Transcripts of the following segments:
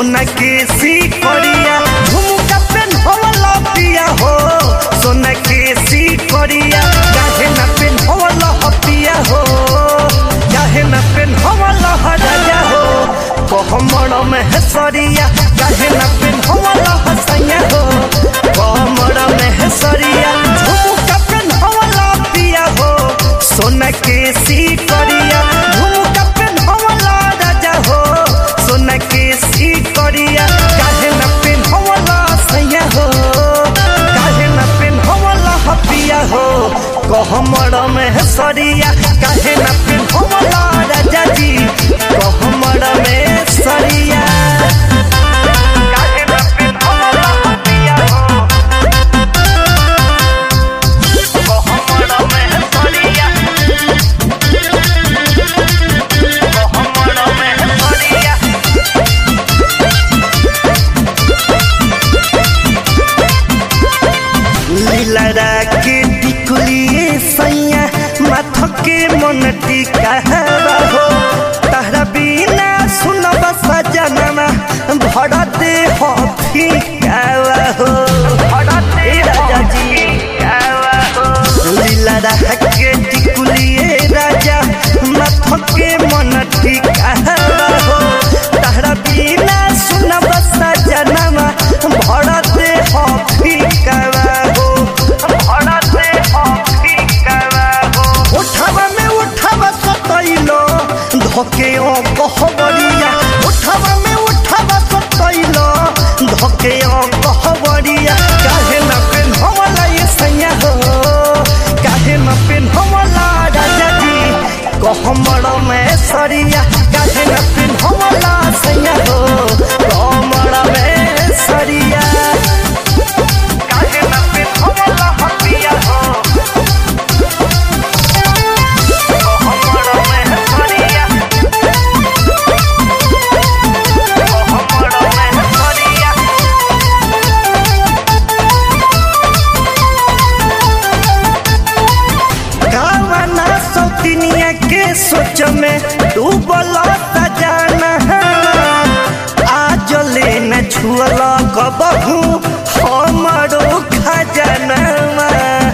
सोना के सिकरिया झुमका पेन्हवला पिया हो सोना के सिकरिया काहे ना पेन्हवला पिया हो काहे ना पेन्हवला राजा हो कहमड़ में हेसरिया काहे ना पेन्हवला हसैया हो कहमड़ में हेसरिया झुमका पेन्हवला पिया हो सोना के सिकरिया झुमका पेन्हवला राजा हो सोना के सिकरिया काहे ना पेन्हवला सैया हो काहे ना पेन्हवला हपिया हो कहमड़ में हेसरिया काहे ना पेन्हवला राजा जी कहमड़ में सरिया काहे ना पेन्हवला हपिया हो कहमड़ में हेसरिया कहमड़ में हेसरिया लीलरा के टिकुलिए सैया माथ के मन टिका हो तहरा बिना सुनब सजनमा भर दे हो फिकावा हो ए राजा जी लीलरा के टिकुलिए राजा माथ के मन टिका हो तहरा बिना सुनब सजनमा भर दे हो फिकावा हो भर दे हो फिकावा हो उठावा में उठावा सतैलो धोके ओ कहबरिया उठावा में उठावा सतैलो धोके ओ कहबरिया काहे ना पेन्हवला ये सैया हो काहे ना पेन्हवला राजा जी कहमड़ में सरिया काहे ना पेन्हवला सैया हो कहमड़ में सरिया काहे ना पेन्हवला हपिया हो कहमड़ में सरिया कहमड़ में सरिया कावना सौतिनिया के सोच में डूबल जाना आज ले न छुअल कबहू हमरो खजनवा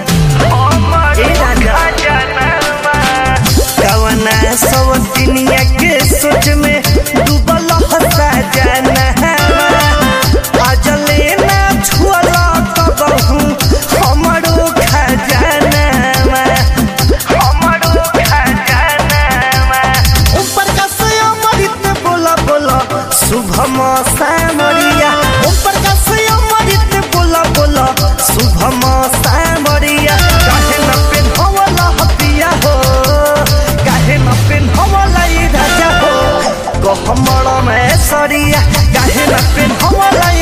कावना सौतिनिया के सोच में डूबल जाना आज ले न छुअल कबहू हमरो खजनवा हमरो खजानवा ऊपर का से अमृत बोला बोला शुभम सामरिया ऊपर का से अमृत बोला बोला शुभम सामरिया काहे न पेन्हवला हपिया हो काहे न पेन्हवला ई राजा हो कहमड़ में सरिया काहे न पेन्हवला